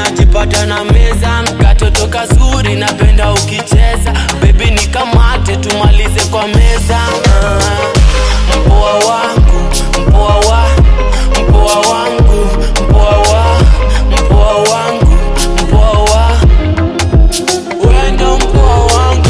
najipata na meza katoto kazuri napenda ukicheza bebi nikamate tumalize kwa meza Ah, mpoa wangu mpoa wa mpoa wangu mpoa wa mpoa wangu mpoa wa wendo mpoa wangu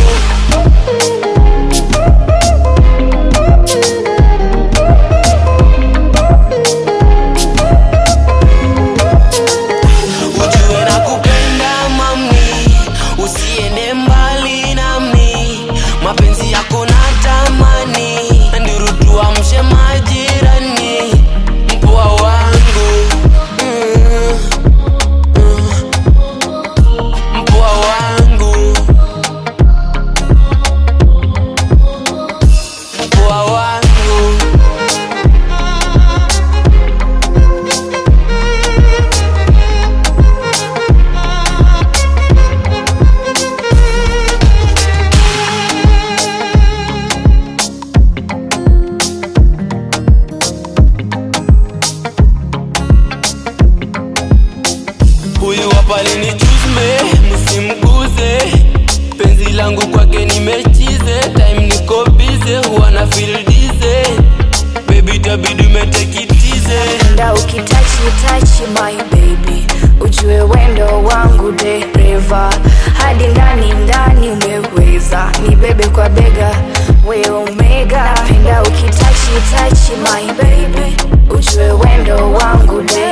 ujue na kupenda mami usiende mbali nami mapenzi yako na tamani ndirutua mshe majirani mpoa wangu mm, mm. mpoa wangu mpoa wangu huyu hapa lini chusme msimguze penzi langu kwake nimechize time niko bize huwa na feel dize bebi tabidi umetekitize Nda ukitachi tachi my baby ujue wendo wangu dereva hadi ndani ndani umeweza ni bebe kwa bega we omega napenda ukitachi tachi my baby ujue wendo wangu dereva